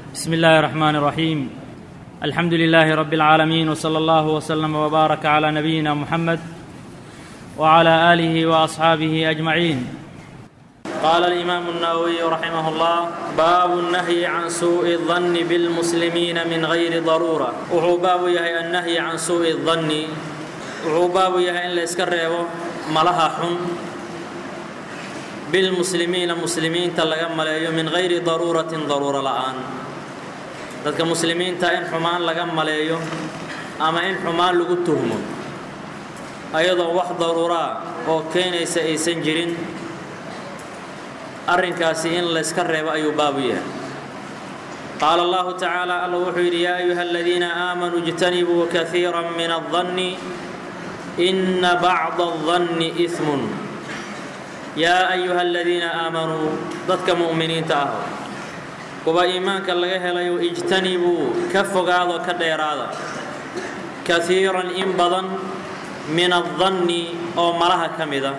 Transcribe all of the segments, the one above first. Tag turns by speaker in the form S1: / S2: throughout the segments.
S1: بسم الله الرحمن الرحيم الحمد لله رب العالمين وصلى الله وسلم وبارك على نبينا محمد وعلى اله واصحابه اجمعين قال الامام النووي رحمه الله باب النهي عن سوء الظن بالمسلمين من غير ضروره وحو باب يهي النهي عن سوء الظن وحو باب يهي ان لاسك ريبو ملها حن bilmuslimiina muslimiinta laga maleeyo min gayri daruuratin daruuro la'aan dadka muslimiinta in xumaan laga maleeyo ama in xumaan lagu tuhmo ayadoo wax daruuraa oo keenaysa aysan jirin arrinkaasi in layska reebo ayuu baabu yahay qaala allahu tacaala alla wuxuu yidhi yaa ayuha aladiina aamanuu ijtanibuu kaiira min aldanni ina bacda aldanni ismun yaa ayuha aladiina aamanuu dadka mu'miniinta ah kuwa iimaanka laga helayo ijtanibuu ka fogaado ka dheeraada kaiiran in badan min addanni oo malaha ka mida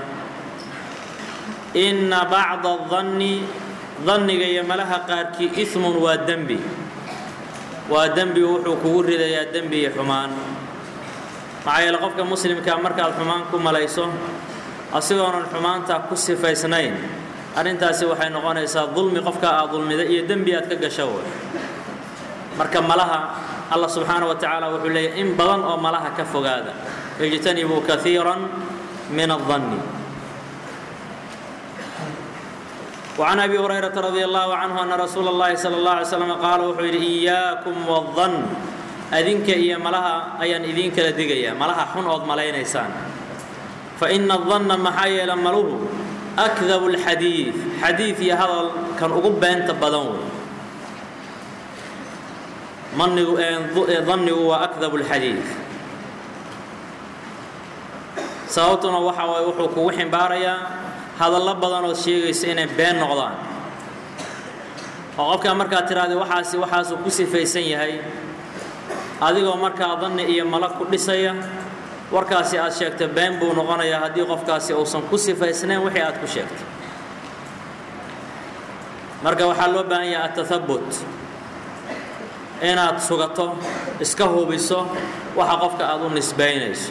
S1: inna bacda adanni danniga iyo malaha qaarkii ismun waa dembi waa dembi wuxuu kugu ridayaa dembi iyo xumaan maxaa yeele qofka muslimkaa markaad xumaan ku malayso asigoonan xumaanta ku sifaysnayn arrintaasi waxay noqonaysaa dulmi qofka aad dulmida iyo dembi aad ka gasho way marka malaha allah subxaana wa tacaala wuxuu leeyahy in badan oo malaha ka fogaada ijtanibuu kaiiran min adanni وعن أبي هريرة رضي الله عنه أن رسول الله صلى الله عليه وسلم قال wuxuu yidhi إياكم والظن adinka iyo malaha ayaan idinkala digaya malaha xun ood malaynaysaan faina adanna maxaa yeele maluhu akdabu lxadiid xadiid iyo hadal kan ugu beenta badan wey manigu dannigu waa akdabu lxadiid sababtuna waxa waaye wuxuu kugu ximbaarayaa hadallo badanood sheegaysa inay been noqdaan oo qofkaa markaad tiraahda waxaasi waxaasuu ku sifaysan yahay adigoo markaa danni iyo malo ku dhisaya warkaasi aad sheegta been buu noqonayaa haddii qofkaasi uusan ku sifaysnayn wixii aad ku sheegtay marka waxaa loo baahan yahay atahabut inaad sugato iska hubiso waxa qofka aad u nisbaynayso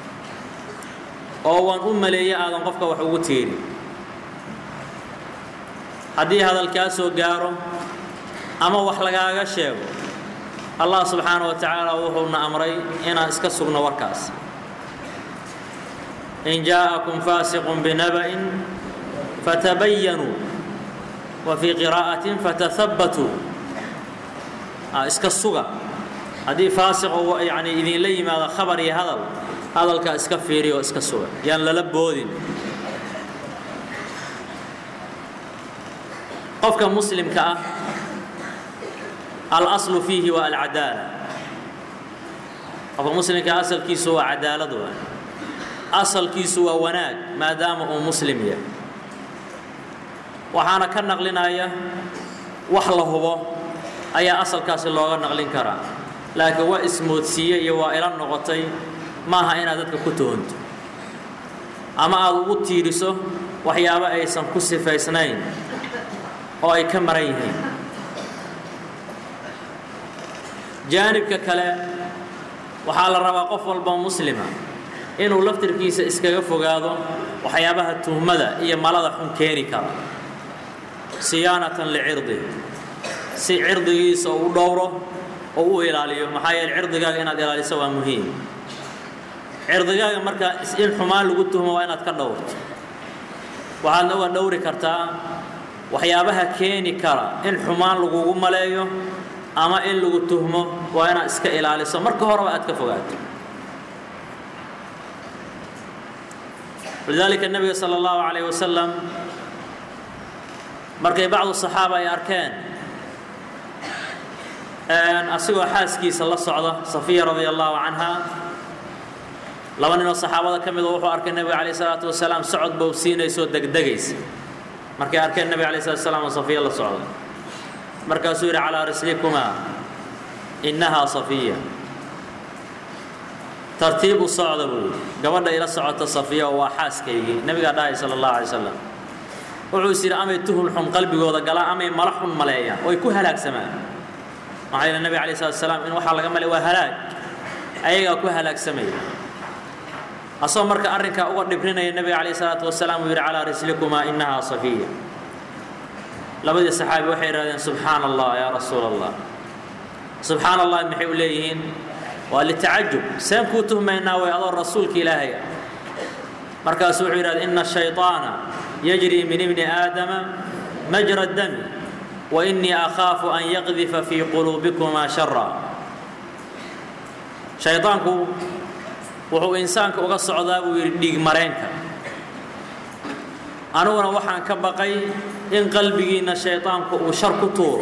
S1: oo waan u maleeya aadan qofka wax ugu tiirin haddii hadalkaa soo gaaro ama wax lagaaga sheego allah subxaana wa tacaala wuxuuna amray inaan iska sugno warkaas in jaaءakum faasiqun binaba'in fatabayanuu wa fii qiraa'atin fatahabbatuu iska suga haddii faasiq uu yani idinla yimaado khabar iyo hadal hadalkaa iska fiiriya oo iska suga yaan lala boodin qofka muslimka ah alaslu fiihi waa alcadaala qofka muslimka asalkiisu waa cadaalad waa asalkiisu waa wanaag maadaama uu muslim yahay waxaana ka naqlinaya wax la hubo ayaa asalkaasi looga naqlin karaa laakiin waa ismoodsiiye iyo waa ila noqotay maaha inaad dadka ku tuhunto ama aad ugu tiiriso waxyaabo aysan ku sifaysnayn oo ay ka maran yihiin jaanibka kale waxaa la rabaa qof walba muslima inuu laftirkiisa iskaga fogaado waxyaabaha tuhmada iyo malada xun keeni kara siyaanatan licirdi si cirdigiisa u dhowro oo u ilaaliyo maxaa yeele cirdigaaga inaad ilaaliso waa muhiim cirdigaaga markaa in xumaan lagu tuhmo waa inaad ka dhowrto waxaadna uga dhowri kartaa waxyaabaha keeni kara in xumaan lagugu maleeyo ama in lagu tuhmo waa inaad iska ilaaliso marka horeba aad ka fogaato walidaalika nebiga sala allahu calayh wasalam markay bacdu saxaaba ay arkeen asigoo xaaskiisa la socda safiya radia allahu canha laba ninoo saxaabada ka mida wuxuu arkay nebiga calayh salaatu wasalaam socod bou siinaysoo degdegaysa markay arkeen nebiga calayh salatu wasalaam oo safiya la socda markaasuu yidhi calaa rislikumaa innahaa safiya tartiib u socda buu yidhi gabadha ila socota safiya oo waa xaaskaygii nebigaa dhahay sala allahu alay wasalam wuxuu is yidhi amay tuhun xun qalbigooda galaan amay mala xun maleeyaan oo ay ku halaagsamaan maxaa yeele nebiga alay slat salaam in waxaa laga malay waa halaag ayagaa ku halaagsamaya asagoo marka arrinkaa uga dhibrinaya nebiga calayh salaatu wasalaam uu yidhi calaa rislikumaa innahaa safiya labadii saxaabi waxay idhahdeen subxaana allah yaa rasuula allah subxaana allah maxay u leeyihiin waa litacajub seen kuu tuhmaynaa way adoo rasuulka ilaahay ah markaasuu wuxuu yidhahda ina shayطaana yajri min ibni aadama majra dami wa inii akhaafu an yaqdifa fii quluubikumaa shara shayطaanku wuxuu insaanka uga socdaa buu yidhi dhiig mareenka aniguna waxaan ka baqay in qalbigiinna shayطaanku uu shar ku tuuro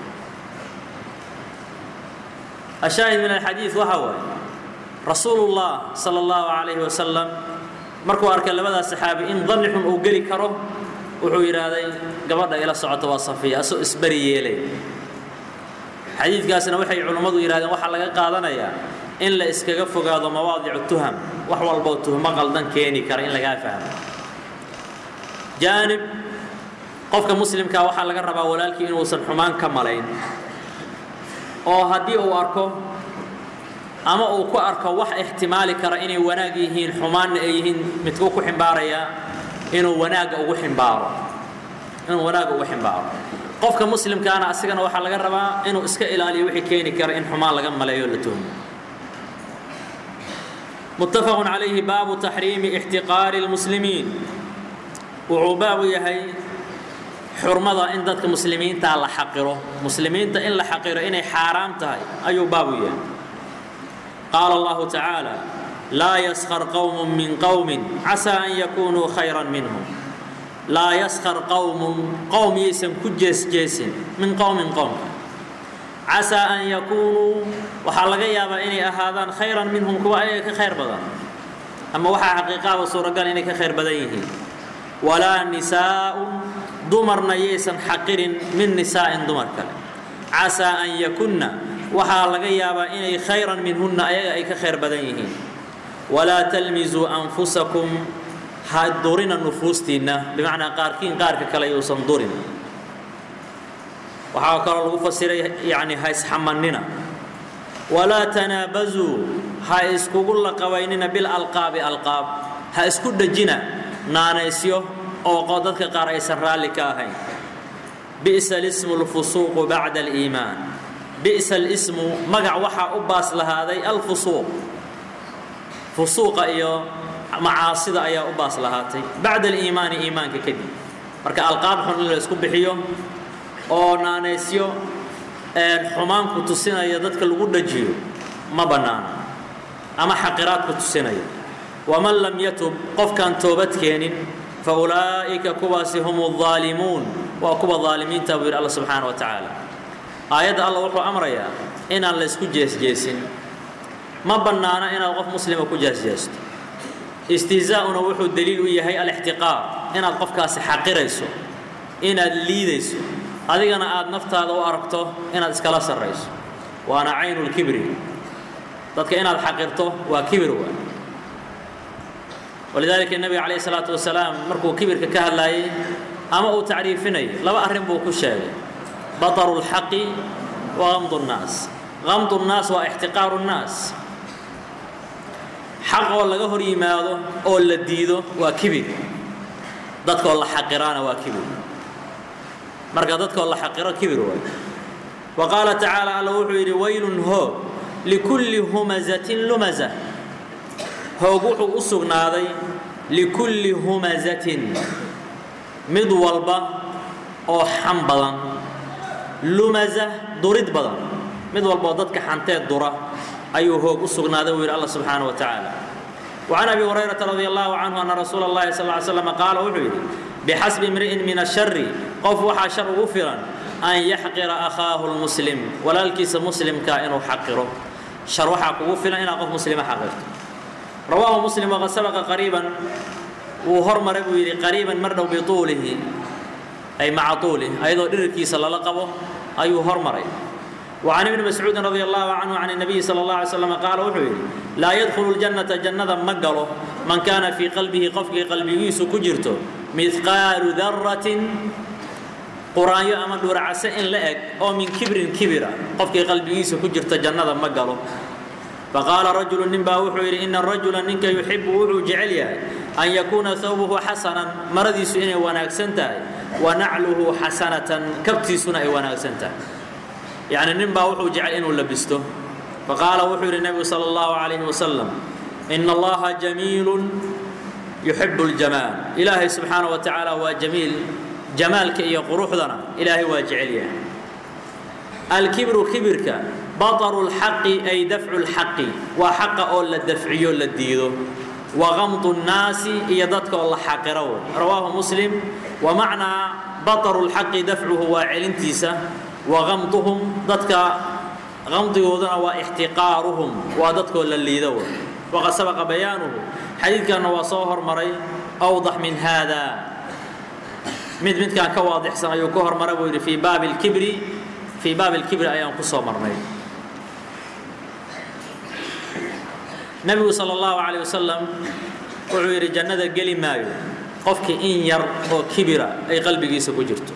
S1: ashaahid min alxadiid waxa waaye rasuulullah sala allahu calayhi wasalam markuu arkay labadaas saxaabi in danni xun uu geli karo wuxuu yidhaahday gabadha ila socota waa safiya asoo isberi yeelay xadiidkaasna waxay culummadu yidhahdeen waxaa laga qaadanayaa in la iskaga fogaado mawaadicu tuham wax walboo tuhmo qaldan keeni kara in lagaa fahmo jaanib qofka muslimkaa waxaa laga rabaa walaalkii inuusan xumaan ka malayn oo haddii uu arko ama uu ku arko wax ixtimaali kara inay wanaag yihiin xumaanna ay yihiin midkuu ku ximbaarayaa inuu wanaagga ugu ximbaaro inuu wanaagga ugu ximbaaro qofka muslimkaana asigana waxaa laga rabaa inuu iska ilaaliyo wixii keeni kara in xumaan laga maleeyo la tuhmo متفق عليه باب تحريم احتقار المسلمين wuxuu baabu yahay xurmada in dadka muslimiinta la xaqiro muslimiinta in la xaqiro inay xaaraam tahay ayuu baabu yahay qaala allahu tacaala laa yaskar qowm min qowmin casaa an yakunuu khayran minhum laa yaskar qowmun qowm yaysan ku jeesjeesin min qowmin qowmka casaa an yakuunuu waxaa laga yaabaa inay ahaadaan khayran minhum kuwa ayaga ka khayr badan ama waxaa xaqiiqaaba suuragal inay ka khayr badan yihiin walaa nisaa'un dumarna yaysan xaqirin min nisaa'in dumar kale casaa an yakunna waxaa laga yaabaa inay khayran minhunna ayaga ay ka khayr badan yihiin walaa talmisuu anfusakum ha durina nufuustiinna bimacnaa qaarkiin qaarka kale yuusan durin waxaa kaloo lagu fasiray yani ha isxamannina walaa tanaabazuu ha iskugu laqabaynina bilalqaabi alqaab ha isku dhejina naanaysyo oo dadka qaar aysan raalli ka ahayn bi'sa lismu lfusuuqu bacda aliimaan bi'sa lismu magac waxaa u baas lahaaday alfusuuq fusuuqa iyo macaasida ayaa u baas lahaatay bacda aliimaani iimaanka kadib marka alqaab xun in la isku bixiyo oo naanaysyo xumaanku tusinaya dadka lagu dhajiyo ma bannaano ama xaqiraadku tusinaya waman lam yatub qofkaan toobad keenin fa ulaa'ika kuwaasi hum الظaalimuun waa kuwa ظaalimiinta buu yidhi alla subxaana wa tacaala aayadda alla wuxuu amrayaa inaan la isku jeesjeesin ma bannaano inaad qof muslima ku jeesjeesto istihzaa'una wuxuu daliil u yahay alixtiqaar inaad qofkaasi xaqirayso inaad liidayso adigana aad naftaada u aragto inaad iskala sarrayso waana caynu lkibri dadka inaad xaqirto waa kibir waa walidaalika nebiga calayh isalaatu wasalaam markuu kibirka ka hadlaayey ama uu tacriifinayay laba arrin buu ku sheegay bataru lxaqi wa gamdu nnaas gamdu nnaas waa ixtiqaaru nnaas xaqoo laga hor yimaado oo la diido waa kibir dadkoo la xaqiraana waa kibir marka dadkoo la xaqiro kibir waay wa qaala tacaala alla wuxuu yidhi waylun hoog likulli humazatin lumaza hoog wuxuu u sugnaaday likulli humazatin mid walba oo xan badan lumaza durid badan mid walba oo dadka xanteed dura ayuu hoog u sugnaaday buu yidhi alla subxaana wa tacaala وعن أبي هريرة رضي الله عنه أن رسول الله صلى الله عليه وسلم قال وحيد بحسب امرئ من الشر قف وحا شر غفرا أن يحقر أخاه المسلم ولا الكيس مسلم كائن حقره شر وحا غفرا إن قف مسلم حقرته رواه مسلم وقد سبق قريبا وهرمر قريبا مروا بطوله أي مع طوله أيضا إركي صلى الله عليه أي هرمر وعن ابن مسعود رضي الله عنه عن النبي صلى الله عليه وسلم قال وحوي لا يدخل الجنة جنة مقله من كان في قلبه قفك قلبه كجرته مثقال ذرة quraanyo ama dhuuracase in la eg oo min kibrin kibira qofkii qalbigiisa ku jirta jannada ma galo faqaala rajulu nin baa wuxuu yidhi ina rajula ninka yuxibu wuxuu jecel yahay an yakuuna thawbuhu xasanan maradiisu inay wanaagsan tahay wa nacluhu xasanatan kabtiisuna ay wanaagsan tahay yacni nin baa wuxuu jecel inuu labisto faqaala wuxuu yidhi nebigu sala allahu calayhi wasalam ina allaha jamiilun yuxibu ljamaal ilaahay subxaana wa tacaala waa jamiil jamaalka iyo quruxdana ilaahay waa jecel yahay alkibru kibirka baطru اlxaqi ay dafcu اlxaqi waa xaqa oo la dafciyo la diido wagamdu الnaasi iyo dadka oo la xaqiro rawaahu muslim wamacnaa baطru اlxaqi dafcuhu waa celintiisa wagamduhum dadka gamdigooduna waa ixtiqaaruhum waa dadkoo la liido waqad sabaqa bayaanuhu xadiidkanna waa soo hormaray awdax min hada mid midkaan ka waadixsan ayuu ka hormaray buu yidhi fii baabi اlkibri fii baabi اlkibri ayaan ku soo marnay nebigu sala allahu calayh wasalam wuxuu yidhi jannada geli maayo qofkii in yar oo kibira ay qalbigiisa ku jirto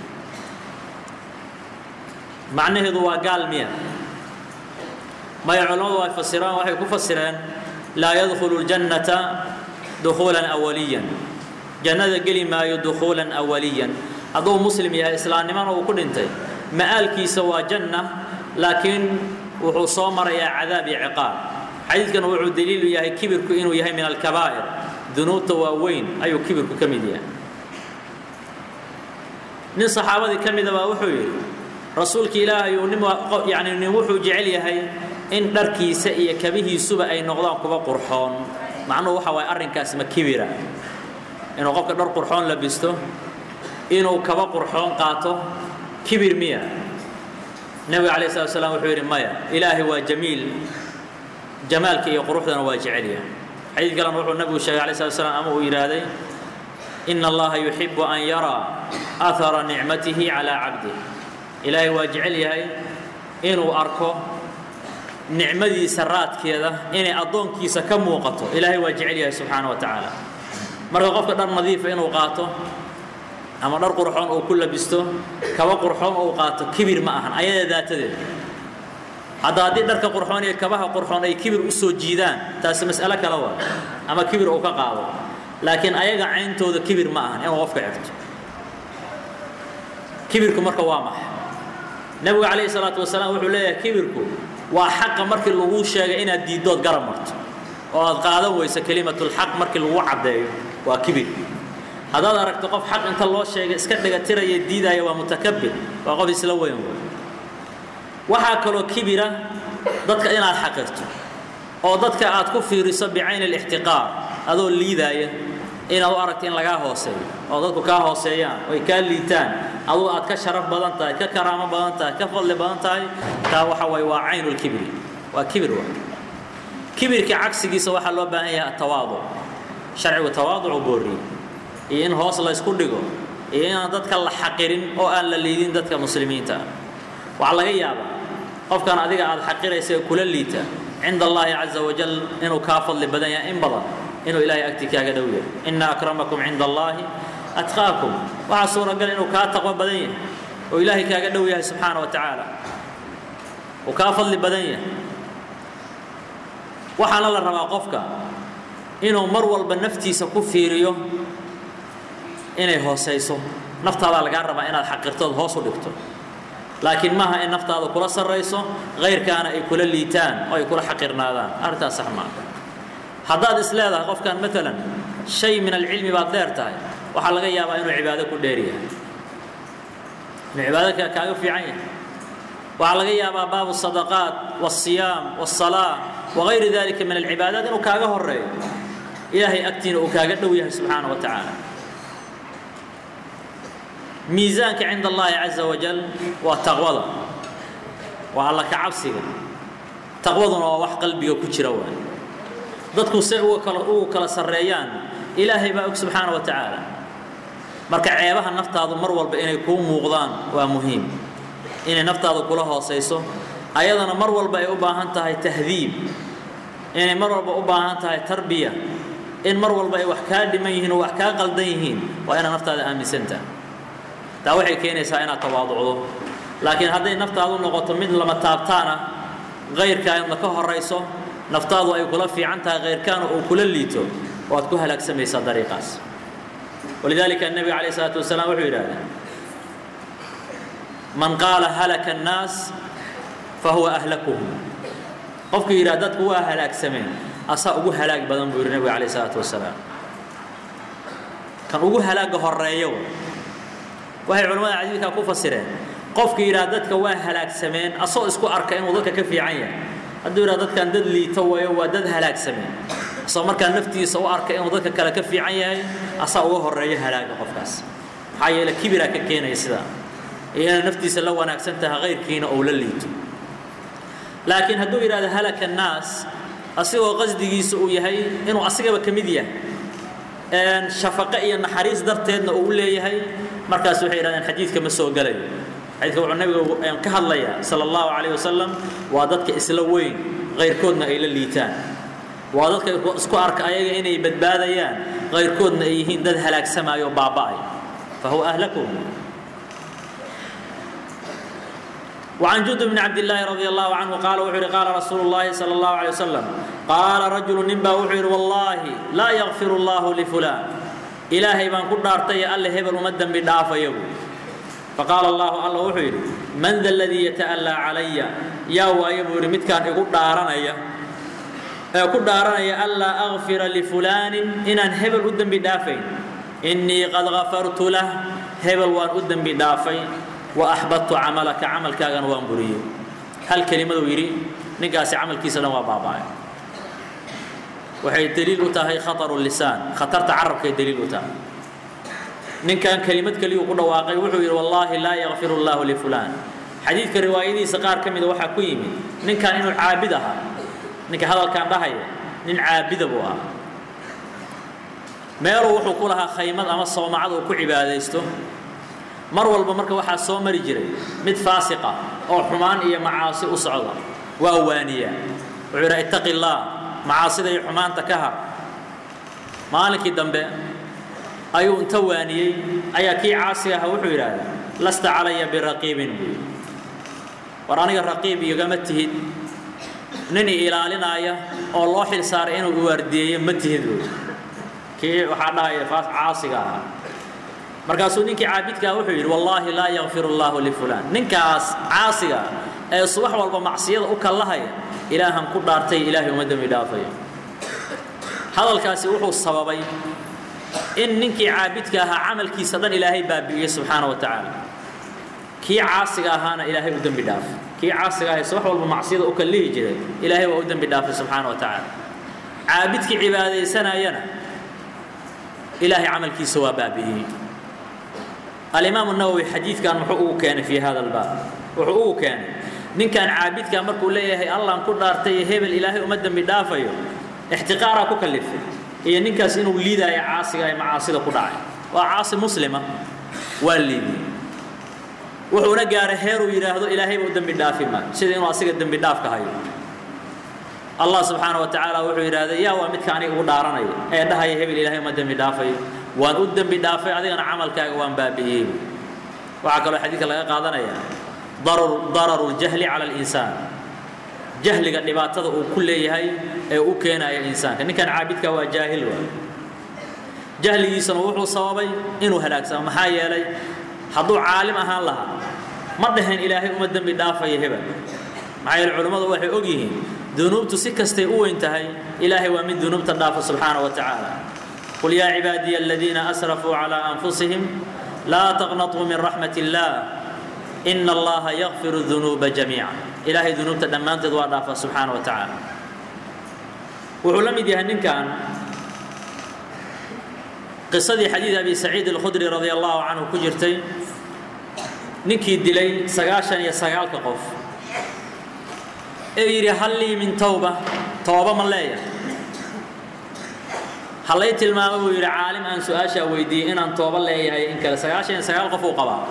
S1: macnaheedu waa gaal miya maya culammadu ay fasiraan waxay ku fasireen laa yadkhulu ljannata dukhuulan awaliyan jannada geli maayo dukhuulan awaliyan hadduu muslim yahay islaamnimana uu ku dhintay ma'aalkiisa waa janna laakiin wuxuu soo marayaa cadaab iyo ciqaab xadiidkan wuxuu daliilu yahay kibirku inuu yahay min alkabaa'ir dunuubta waaweyn ayuu kibirku ka mid yahay nin saxaabadii ka mida baa wuxuu yidhi rasuulka ilaahay uu nin yani nin wuxuu jecel yahay in dharkiisa iyo kabihiisuba ay noqdaan kuba qurxoon macnuhu waxa waaye arrinkaas ma kibira inuu qofka dhar qurxoon labisto inuu kaba qurxoon qaato kibir miya nebiga calayh salatu slam wuxuu yidhi maya ilaahay waa jamiil jamaalka iyo quruxdana waa jecelyahay xadiid kalena wuxuu nabigu sheegay alay slat slam ama uu yidhaahday ina allaha yuxibu an yaraa ahara nicmatihi calaa cabdih ilaahay waa jecel yahay inuu arko nicmadiisa raadkeeda inay addoonkiisa ka muuqato ilaahay waa jecel yahay subxaana wa tacaala marka qofka dhar nadiifa inuu qaato ama dhar qurxoon uu ku labisto kaba qurxoon uu qaato kibir ma ahan ayada daatadeeda hadda haddii dharka qurxoon iyo kabaha qurxoon ay kibir u soo jiidaan taasi mas'alo kale waa ama kibir uu ka qaado laakiin ayaga cayntooda kibir ma ahan inuu qofka xigto kibirku marka waa maxay nebigu calayhi salaatu wasalaam wuxuu leeyahay kibirku waa xaqa markii lagu sheegay inaad diiddood garab marto oo aad qaadan weyso kelimatulxaq markii lagu caddeeyo waa kibir haddaad aragto qof xaq inta loo sheegay iska dhigatiraya diidaya waa mutakabir waa qof isla weyn waxaa kaloo kibira dadka inaad xaqirto oo dadka aad ku fiiriso bicayni alixtiqaar adoo liidaaya inaad u aragto in lagaa hooseeyo oo dadku kaa hooseeyaan oy kaa liitaan aduu aad ka sharaf badan tahay ka karaamo badan tahay ka fadli badan tahay taa waxa waye waa caynulkibri waa kibir wa kibirka cagsigiisa waxaa loo baahan yahay atawaaduc sharcigu tawaaducu booriyey iyo in hoos la ysku dhigo iyo inaan dadka la xaqirin oo aan la liidin dadka muslimiinta ah waxaa laga yaabaa qofkan adiga aad xaqiraysa ee kula liita cinda allahi caza wajal inuu kaa fadli badan yahay in badan inuu ilaahay agti kaaga dhow yahay ina akramakum cinda allahi atqaakum waxaa suuragal inuu kaa taqwo badan yahay oo ilaahay kaaga dhow yahay subxaana wa tacaala uu kaa fadli badan yahay waxaana la rabaa qofka inuu mar walba naftiisa ku fiiriyo inay hoosayso naftaadaa lagaa rabaa inaad xaqirtood hoos u dhigto laakiin maaha in naftaada kula sarrayso kayrkaana ay kula liitaan oo ay kula xaqirnaadaan arrintaas sax maa haddaad is leedahay qofkan maalan shay min alcilmi baad dheer tahay waxaa laga yaabaa inuu cibaado ku dheer yahay inuu cibaado kaaga fiican yahay waxaa laga yaabaa baabu sadaqaat wasiyaam wasalaa wagayri dalika min alcibaadaat inuu kaaga horeeyo ilaahay agtiina uu kaaga dhow yahay subxaana wa tacaala miisaanka cinda allahi caza wajal waa taqwada waa alla ka cabsiga taqwaduna waa wax qalbiga ku jira waay dadku say uga kala ugu kala sarreeyaan ilaahay baa og subxaana wa tacaala marka ceebaha naftaadu mar walba inay kuu muuqdaan waa muhiim inay naftaadu kula hoosayso ayadana mar walba ay u baahan tahay tahdiib inay mar walba u baahan tahay tarbiya in mar walba ay wax kaa dhiman yihiin oo wax kaa qaldan yihiin waa inaad naftaada aaminsantaha taa waxay keenaysaa inaad tawaaducdo laakiin hadday naftaadu noqoto mid lama taabtaana kayrkaana ka horayso naftaadu ay kula fiican tahay kayrkaana uu kula liito waad ku halaagsamaysaa dariiqaas walidaalika الnebiga calayه الsalaatu wasalaam wuxuu yidhahdee man qaala halaka الnaas fahuwa ahlakuhum qofkii yidhah dadku waa halaagsameen asaa ugu halaag badan buu yidhi nebiga calayه الsalaatu wasalaam kan ugu halaaga horeeyo waxay culimmada xadiidkaa ku fasireen qofkii yidhaha dadka waa halaagsameen asoo isku arka inuu dadka ka fiican yahay hadduu yidhaha dadkan dad liito wayo waa dad halaagsameen asoo markaa naftiisa u arka inuu dadka kale ka fiican yahay asaa uga horeeyo halaaga qofkaas maxaa yeele kibiraa ka keenaya sidaa iyo inay naftiisa la wanaagsan tahay kayrkiina ou la liito laakiin hadduu yidhahdo halaka annaas asigoo qasdigiisa uu yahay inuu asigaba ka mid yahay shafaqe iyo naxariis darteedna uu u leeyahay markaas waxay yidhahdeen xadiidka ma soo gelayo xadiidka wuxuu nabigu ka hadlayaa sala allahu calayh wasalam waa dadka isla weyn kayrkoodna ay la liitaan waa dadka isku arka ayaga inay badbaadayaan kayrkoodna ay yihiin dad halaagsamaayo o baaba'ay fa huwa ahlakum وعن جند بن عبد الله رضي الله عنه قال وحر قال رسول الله صلى الله عليه وسلم قال رجل نبا وحر والله لا يغفر الله لفلان إلهي بان كل دارتي الله هبل ومدن بدافا يبو فقال الله الله وحر من ذا الذي يتألى علي يا وايبو رمت كان يقول دارنا يقول دارنا ألا أغفر لفلان إن هبل ودن بدافين إني قد غفرت له هبل وان ودن بدافين وأحبطت عملك عمل كاغن وان بريو هل كلمة ويري نقاسي عمل كيسا waa baaba'ay waxay daliil u tahay khatar lisaan khatarta carabkay daliil u tahay ninkan kelimad kaliyu ku dhawaaqay wuxuu yidhi wallaahi laa yakfir allahu lifulaan xadiidka riwaayadiisa qaar ka mida waxaa ku yimid ninkan inuu caabid ahaa ninka hadalkan dhahaya nin caabida buu ahaa meeluu wuxuu ku lahaa khaymad ama soomacad uu ku cibaadaysto mar walba marka waxaa soo mari jiray mid faasiqa oo xumaan iyo macaasi u socda waa waaniyaa wuxuu yidhaha ittaqi illaah macaasida iyo xumaanta ka har maalinkii dambe ayuu inta waaniyey ayaa kii caasiga ahaa wuxuu yidhaahda lasta calaya biraqiibin buu war aniga raqiib igama tihid nin i ilaalinaaya oo loo xil saaray inuu iwaardiyeeyo ma tihid buu kii waxaa dhahaya caasiga ahaa markaasuu ninkii caabidkaa wuxuu yidhi wallaahi laa yakfir allahu lifulaan ninkaas caasiga ee subax walba macsiyada u kallahaya ilaahan ku dhaartay ilaahay uma dembi dhaafayo hadalkaasi wuxuu sababay in ninkii caabidka ahaa camalkiisa dhan ilaahay baabi'iyey subxaana wa tacaala kii caasiga ahaana ilaahay u dembi dhaafay kii caasiga ahay subax walba macsiyada u kallihi jiray ilaahay waa u dembi dhaafay subxaana wa tacaala caabidkii cibaadaysanayana ilaahay camalkiisa waa baabi'iyey alimaamu nawowi xadiidkan muxuu ugu keenay fii hada albaab wuxuu ugu keenay ninkan caabidkaa markuu leeyahay allaan ku dhaartay hebel ilaahay uma dembi dhaafayo ixtiqaaraa ku kallifay iyo ninkaas inuu liidaayo caasiga ee macaasida ku dhacay waa caasi muslima waa liidiyey wuxuuna gaaray heeruu yidhaahdo ilaahayba u dembi dhaafi maayo sida inuu asiga dembi dhaafka hayo allah subxaana wa tacaala wuxuu yidhaahday yaa waa midka aniga ugu dhaaranaya ee dhahaya hebel ilaahay uma dembi dhaafayo waan u dembi dhaafay adigana camalkaaga waan baabi'iyey waxaa kaloo xadiidka laga qaadanaya dararu ljahli cala alinsaan jahliga dhibaatada uu ku leeyahay ee u keenaya insaanka ninkan caabidka waa jaahil waa jahligiisana wuxuu sababay inuu halaagsamo maxaa yeelay hadduu caalim ahaan lahaa ma dhaheen ilaahay uma dembi dhaafayo hebel maxaa yeele culimmadu waxay og yihiin dunuubtu si kastay u weyn tahay ilaahay waa mid dunuubta dhaafa subxaana wa tacaala قل يا عبادي الذين أسرفوا على أنفسهم لا تقنطوا من رحمة الله إن الله يغفر الذنوب جميعا إلهي ذنوب تدمان تدوى دافا سبحانه وتعالى وعلم دي هنن كان قصة حديث أبي سعيد الخدري رضي الله عنه كجرتي نكي دلي سقاشا يا سقالك قف إيري هل لي من توبة توبة من ليه hallay tilmaamo buu yidhi caalim aan su-aashaa weydiiyey inaan tooba leeyahay in kale sagaashan iyo sagaal qof uu qabaa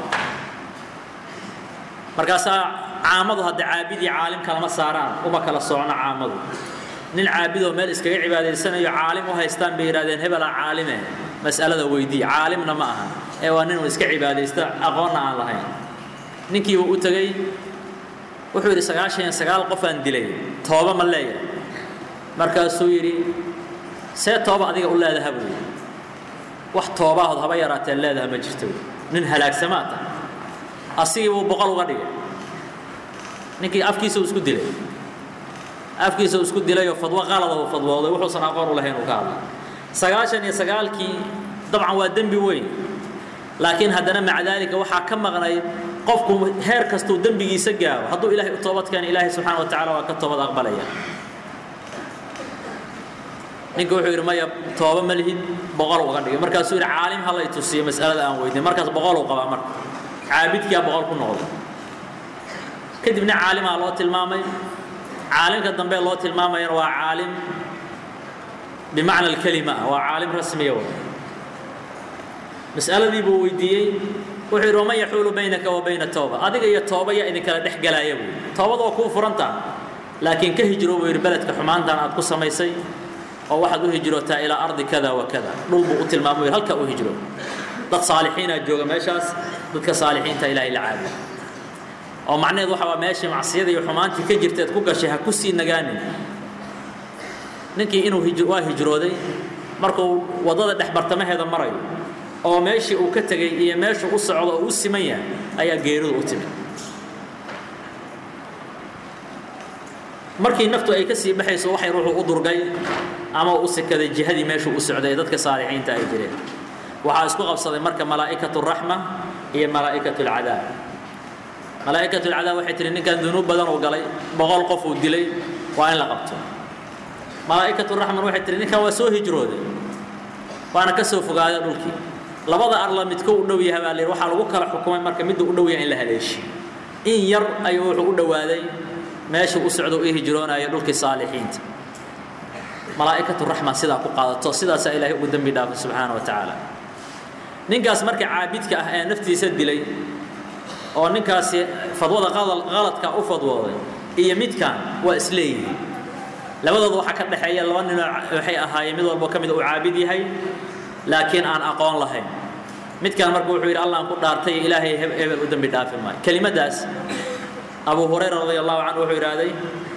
S1: markaasaa caamadu hadda caabid iyo caalim kalama saaraan uma kala socno caamadu nin caabidoo meel iskaga cibaadaysanayo caalim u haystaan bay yidhahdeen hebelaa caalime mas'alada weydii caalimna ma aha ee waa nin iska cibaadaysta aqoonna aan lahayn ninkiiba u tegey wuxuu yidhi sagaashan iyo sagaal qof aan dilay tooba ma leeyahay markaasuu yidhi see tooba adiga u leedaha buu yidhi wax toobahood haba yaraatee leedaha ma jirto nin halaagsamaa tahay asigii buu boqol uga dhigay ninkii afkiisa uu isku dilay afkiisa uu isku dilayoo fadwo qalada uu fadwooday wuxuusan aqoon u lahayn uu ka hadlay sagaashan iyo sagaalkii dabcan waa dembi weyn laakiin haddana maca daalika waxaa ka maqnayd qofku heer kastuu dembigiisa gaaro hadduu ilahay u toobad keeno ilaahay subxaana wa tacala waa ka toobad aqbalaya ninka wuxuu yidhi maya tooba ma lihid boqol uga dhigay markaasuu yidhi caalim ha la i tusiyo mas'alada aan weydiin markaas boqol uu qabaa marka caabidkiyaa boqol ku noqday kadibna caalimaa loo tilmaamay caalimka dambe loo tilmaamayana waa caalim bimacna alkelima ah waa caalim rasmiya wa mas'aladii buu weydiiyey wuxuu yidhi waman yaxuulu baynaka wa bayna tooba adiga iyo tooba yaa idinkala dhex galaaya buu yidhi toobada waa kuu furantaa laakiin ka hijro buu yidhi beledka xumaantan aad ku samaysay oo waxaad u hijrootaa ilaa ardi kada wa kada dhul buu u tilmaamay yidhi halkaa u hijro dad saalixiinaa jooga meeshaas dadka saalixiinta ilaahay la caabuda oo macnaheed waxa waa meeshii macsiyada iyo xumaantii ka jirteed ku gashay ha ku sii nagaanin ninkii inuu waa hijrooday markuu waddada dhex bartamaheeda marayo oo meeshii uu ka tegey iyo meeshuu u socdo oo u siman yahay ayaa geeridu u timid markii naftu ay ka sii baxayso waxay ruuxu u durgay ama u sikaday jihadii meeshuu u socday ee dadka saalixiinta ay jireen waxaa isku qabsaday marka malaa'ikatu raxma iyo malaa'ikatu alcadaab malaa'ikatu alcadaab waxay tihi ninkan dunuub badan uu galay boqol qof uu dilay waa in la qabto malaa'ikatu raxman waxay tihi ninkan waa soo hijrooday waana ka soo fogaaday dhulkii labada arla midko u dhow yahay baa la yidhi waxaa lagu kala xukumay marka midda u dhow yahay in la haleeshiyo in yar ayuu wuxuu u dhowaaday meeshuu u socdo ii hijroonaya dhulkii saalixiinta malaa'ikatu raxma sidaa ku qaadato sidaasaa ilaahay ugu dembi dhaafay subxaana wa tacaala ninkaas marka caabidka ah ee naftiisa dilay oo ninkaasi fadwada qaladka u fadwooday iyo midkan waa isleeyihiin labadooda waxaa ka dhexeeya laba ninoo waxay ahaayeen mid walbo ka mid uu caabid yahay laakiin aan aqoon lahayn midkan marka wuxuu yidhi allah aan ku dhaartay ilaahay hebel u dembi dhaafi maayo kelimadaas abu hurayra radia allahu canhu wuxuu yidhaahday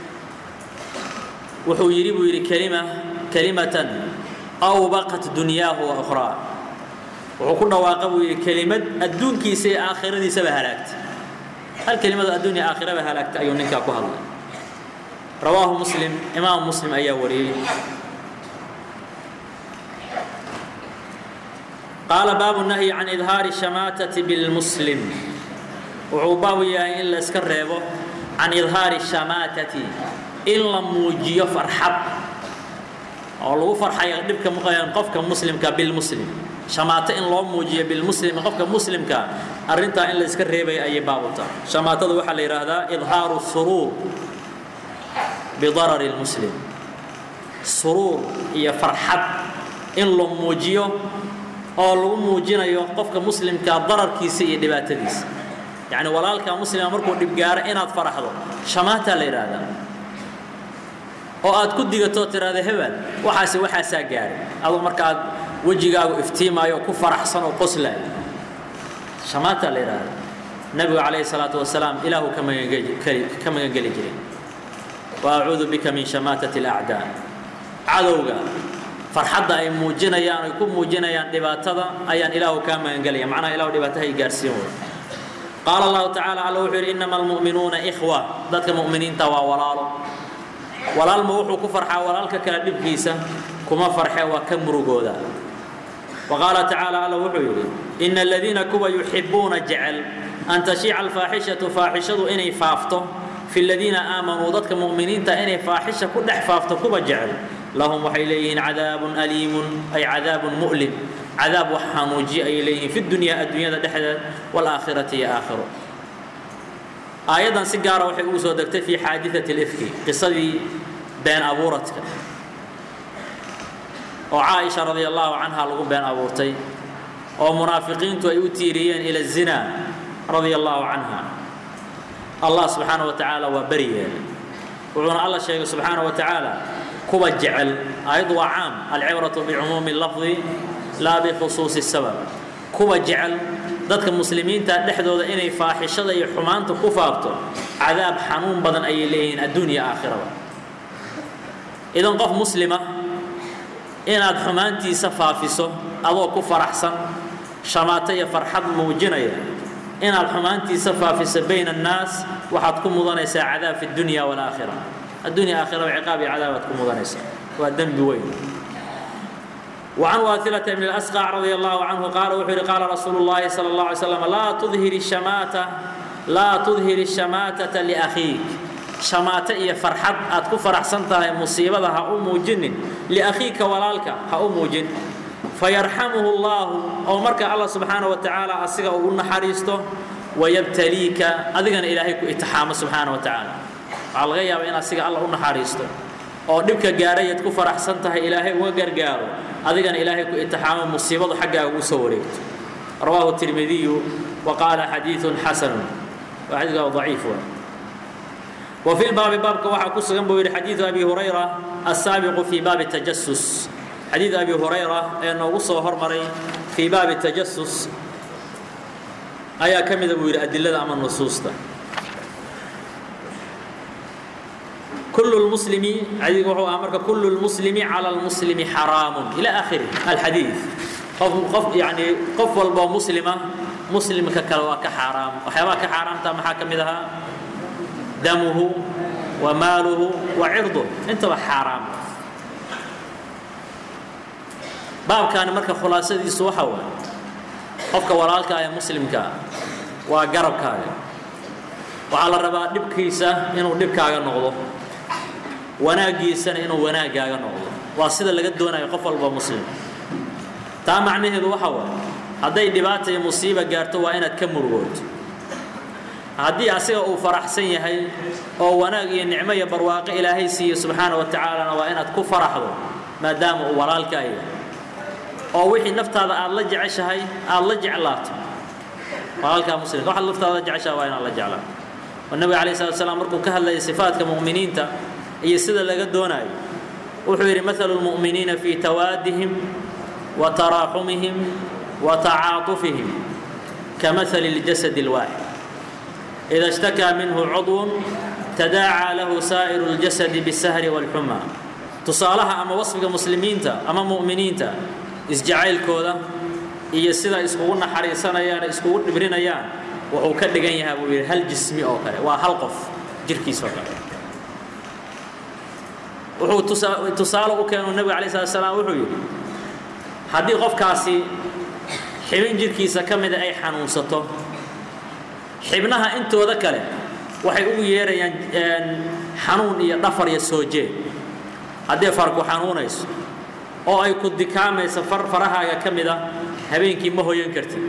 S1: wuxuu yidhi buu yidhi kelima kelimatan awbaqat dunyaahu wa ukhraa wuxuu ku dhawaaqa buu yidhi kelimad adduunkiisa iyo aakhiradiisaba halaagtay hal kelimado adduun iyo aakhiraba halaagtay ayuu ninkaa ku hadlay rawaahu muslim imaam muslim ayaa wariyey qaala baabu nahyi can idhaari shamaatati bilmuslim wuxuu baabu yahay in la iska reebo can idhaari shamaatati in la muujiyo farxad oo lagu farxayo dhibka muqayaan qofka muslimka bilmuslim shamaato in loo muujiyo bilmuslim qofka muslimka arrintaa in la iska reebaya ayay baabuta shamaatada waxaa la yidhaahdaa idhaaru suruur bidarari lmuslim suruur iyo farxad in la muujiyo oo lagu muujinayo qofka muslimka dararkiisa iyo dhibaatadiisa yacni walaalka muslima markuu dhibgaaro inaad faraxdo shamaataa la yidhaahdaa oo aad ku digatoo tiraahda hebel waxaase waxaasaa gaaray aduu markaad wejigaagu iftiimaayo ku faraxsan oo qoslaayo shamaataa la yidhaahdaa nebigu calayhi salaatu wasalaam ilaahu ka magangeli ka magangeli jiray wa acuudu bika min shamaatati alacdaa cadowga farxadda ay muujinayaan ay ku muujinayaan dhibaatada ayaan ilaahu kaa magangelaya macnaha ilahu dhibaataha ay gaarsiin wada qaala allahu tacaala alla wuxuu yidhi innama almu'minuuna ikhwa dadka mu'miniinta waa walaalo walaalma wuxuu ku farxaa walaalka kale dhibkiisa kuma farxe waa ka murugooda wa qaala tacaala alla wuxuu yidhi ina aladiina kuwa yuxibuuna jecel an tashiica alfaaxishatu faaxishadu inay faafto fi ladiina aamanuu dadka mu'miniinta inay faaxisha ku dhex faafto kuwa jecel lahum waxay leeyihiin cadaabun aliimun ay cadaabun mu'lim cadaab wax xanuujiya ayay leeyihiin fi dunyaa adduunyada dhexdeed waalaakhirati iyo aakhiro aayaddan si gaara waxay ugu soo degtay fi xaadiثati اlifki qisadii been abuuradka oo caaisha radia allahu canha lagu been abuurtay oo munaafiqiintu ay u tiiriyeen ila الzina radia allahu canha allah subxaanaه wa tacaala waa beri yeelay wuxuuna alla sheegay subxaanaه wa tacaala kuwa jecel aayaddu waa caam alcibraةu bicumuumi اlafdi laa bikhusuusi الsabab kuwa jecel dadka muslimiinta dhexdooda inay faaxishada iyo xumaanta ku faafto cadaab xanuun badan ayay leeyihiin adduunya aakhiraba idan qof muslima inaad xumaantiisa faafiso adoo ku faraxsan shamaato iyo farxad muujinaya inaad xumaantiisa faafiso bayna annaas waxaad ku mudanaysaa cadaab fi dunya walaakhira addunya aakhiraba ciqaab iyo cadaabaad ku mudanaysaa waa dembi weyn وعن واثلة بن الأسقع رضي الله عنه قال وحر قال رسول الله صلى الله عليه وسلم لا تظهر الشماتة لا تظهر الشماتة لأخيك شماتة إيا فرحت أتكو فرح سنتها مصيبة ها أمو جن لأخيك ولالك ها أمو جن فيرحمه الله أو مرك الله سبحانه وتعالى أسيغا أقولنا حريسته ويبتليك أذغن إلهيك اتحام سبحانه وتعالى على الغياب إن أسيغا الله أقولنا حريسته oo dhibka gaarayaad ku faraxsan tahay ilaahay uga gargaaro adigana ilaahay ku itixaamo musiibadu xaggaaga ugu soo wareegto rawaahu tirmidiyu wa qaala xadiidun xasanun waa xadiidka daciif waa وفي الباب باب كواحد قصة جنبه حديث أبي هريرة السابق في باب التجسس حديث أبي هريرة أنه قصة هرمري في باب التجسس أيا كم إذا بيقول أدلة أمام النصوص ده كل المسلم عديك وحو أمرك كل المسلم على المسلم حرام إلى آخره الحديث قف قف يعني قف والبا مسلمة مسلم ككلوا كحرام وحيوا كحرام تام حاكم إذا دمه وماله وعرضه انت حرام باب كان مركب خلاصة دي سوحة قفك ورالك يا مسلمك وقربك وعلى الربا دبكيسة إنه دبكاga noqdo wanaagiisana inuu wanaagaaga noqdo waa sida laga doonayo qof walba muslim taa macnaheedu waxa waaye hadday dhibaata iyo musiiba gaarto waa inaad ka murugooto haddii asiga uu faraxsan yahay oo wanaag iyo nicmo iyo barwaaqo ilaahay siiyo subxaana wa tacaalana waa inaad ku faraxdo maadaama uu walaalkaa yahay oo wixii naftaada aad la jeceshahay aad la jeclaato walaalkaa muslimka waxaad naftaada la jeceshahay waa inaad la jeclaato oo nabiga calayhi salatu wasalaam markuu ka hadlayay sifaadka mu'miniinta iyo sida laga doonayo wuxuu yidhi mathalu lmu'miniina fii tawaadihim wa taraaxumihim wa tacaatufihim kamathali اljasad اlwaaxid إذا اشتكى منه عضو تداعى له سائر الجسد بالسهر والحمى تصالها أما وصفك مسلمين تا أما مؤمنين تا إسجعيل كودا إيا سيدا إسكونا حريصانا يانا إسكونا نبرين يانا وهو كدقان يهابو هل جسمي أو كده وهل قف جركي سوكا wuxuu tusaale u keenu nabiga calayhi salaatu salaam wuxuu yidhi haddii qofkaasi xibin jirkiisa ka mida ay xanuunsato xibnaha intooda kale waxay ugu yeerayaan xanuun iyo dhafar iyo soo jeed haddii farku xanuunayso oo ay ku dikaamayso far farahaaga ka mida habeenkii ma hoyan kartid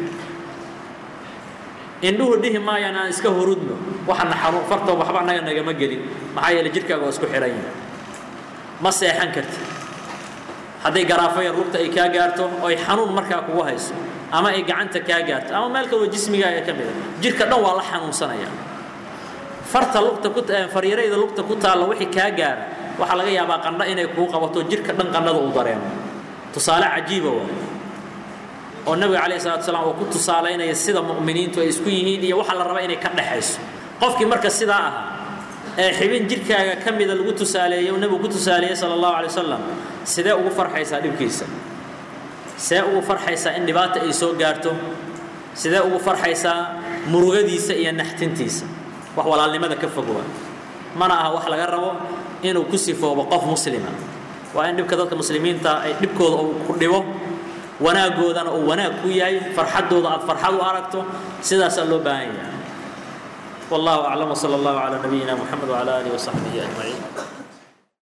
S1: indhuhu dhihi maayaan aan iska hurudno waxana xanuun farta waxba annaga nagama gelin maxaa yeelay jidhkaaga waa isku xidhan yahay ma seexan kartid hadday garaafaya lugta ay kaa gaarto oo ay xanuun markaa kugu hayso ama ay gacanta kaa gaarto ama meel kaloo jismigaaga ka mida jidhka dhan waa la xanuunsanaya farta lugta ku faryarayda lugta ku taalla wixii kaa gaara waxaa laga yaabaa qandho inay kuu qabato jidhka dhan qandhada uu dareemo tusaale cajiiba waa oo nabiga calayhi salatu salaam uu ku tusaalaynaya sida mu'miniintu ay isku yihiin iyo waxa la raba inay ka dhexayso qofkii marka sidaa ahaa ee xibin jidhkaaga ka mida lagu tusaaleeyey uu nebigu ku tusaaleeyey sala allahu alay wasalam sidee ugu farxaysaa dhibkiisa sidee ugu farxaysaa in dhibaata ay soo gaarto sidee ugu farxaysaa murugadiisa iyo naxtintiisa wax walaalnimada ka fogwa mana aha wax laga rabo inuu ku sifoobo qof muslima waa in dhibka dadka muslimiinta ay dhibkooda uu ku dhibo wanaagoodana uu wanaag ku yahay farxaddooda aad farxad u aragto sidaasaa loo baahan yahay والله أعلم وصلى الله على نبينا محمد وعلى آله وصحبه أجمعين